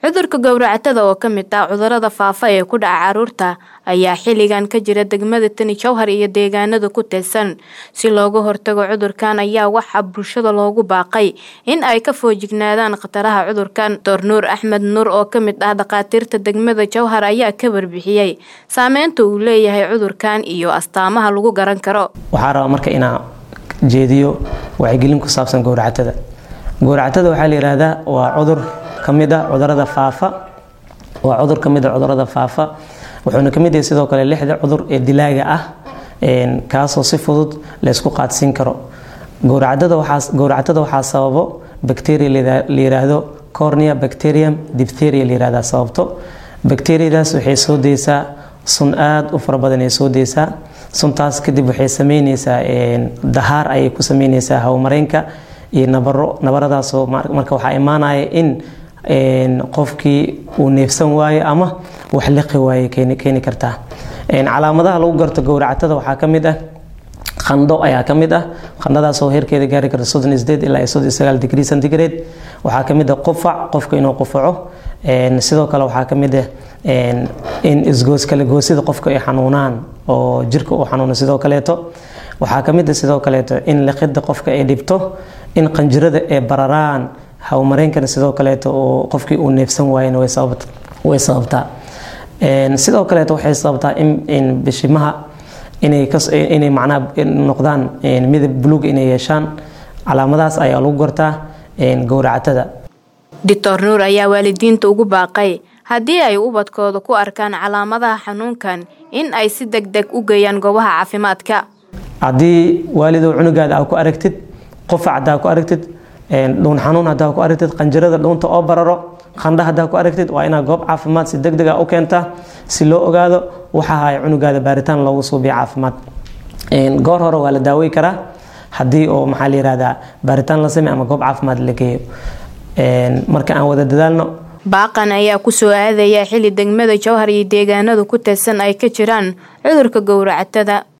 cudurka gowracatada oo ka mid ah cudurada faafa ee ku dhaca caruurta ayaa xilligan ka jira degmada tani jowhar iyo deegaanada ku teedsan si looga hortago cudurkan ayaa waxaa bulshada loogu baaqay in ay ka foojignaadaan khataraha cudurkan doctor nuur axmed nuur oo ka mid ah dhakhaatiirta degmada jowhar ayaa ka warbixiyey saameynta uu leeyahay cudurkan iyo astaamaha lagu garan karo waxaa rabaa marka inaa jeediyo wacyigelin ku saabsan gowracatada gowracatada waxaa la yihahdaa waa cudur kamid ah cudurada faafa waa cudur kamid ah cudurada faafa wuxuuna kamid yahay sidoo kale lixda cudur ee dilaaga ah kaasoo si fudud laysku qaadsiin karo gowracatada waxaa gowracatada waxaa sababo bacteria la yiraahdo cornea bacterium diphtheria la yirahdaa sababto bacteriadaas waxay soo deysaa sun aada u fara badan ay soo deysaa suntaas kadib waxay sameyneysaa dahaar ayay ku sameyneysaa hawmareenka iyo nabaro nabaradaasoo marka waxaa imaanaya in qofkii uu neefsan waayo ama wax liqi waaye keeni kartaa calaamadaha lagu garto gowracatada waxaa ka mid ah qandho ayaa ka mid ah qandhadaasoo heerkeeda gaari karta soddon isdeed ilaa soddon sagaal degree centigrade waxaa ka mid ah qufac qofka inuu qufaco sidoo kale waxaa ka mid ah in isgoos kale goosida qofka ay xanuunaan oo jirka uu xanuuno sidoo kaleeto waxaa ka mid ah sidoo kaleeto in liqida qofka ay dhibto in qanjirada ay bararaan hawmareenkana sidoo kaleeto oo qofkii uu neefsan waayena way sababtaa sidoo kaleeto waxay sababtaa in bishimaha inay macnaha noqdaan midab buluug inay yeeshaan calaamadahaas ayaa lagu gartaa gowracatada doctor nuur ayaa waalidiinta ugu baaqay haddii ay ubadkooda ku arkaan calaamadaha xanuunkan in ay si deg deg u geeyaan goobaha caafimaadka haddii waalidow cunugaada aa ku aragtid qufac hadaa ku aragtid dhuun xanuun hadaa ku aragtid qanjirada dhuunta oo bararo qandha hadaa ku aragtid waa inaad goob caafimaad si deg dega u keentaa si loo ogaado waxa ahay cunugaada baaritaan loogu suubiya caafimaad goor hore waa la daawey karaa haddii oo maxaa la yihahdaa baaritaan la samey ama goob caafimaad la geeyo marka aan wada dadaalno baaqan ayaa kusoo aadaya xili degmada jowhar iyo deegaanada ku teedsan ay ka jiraan cudurka gowracatada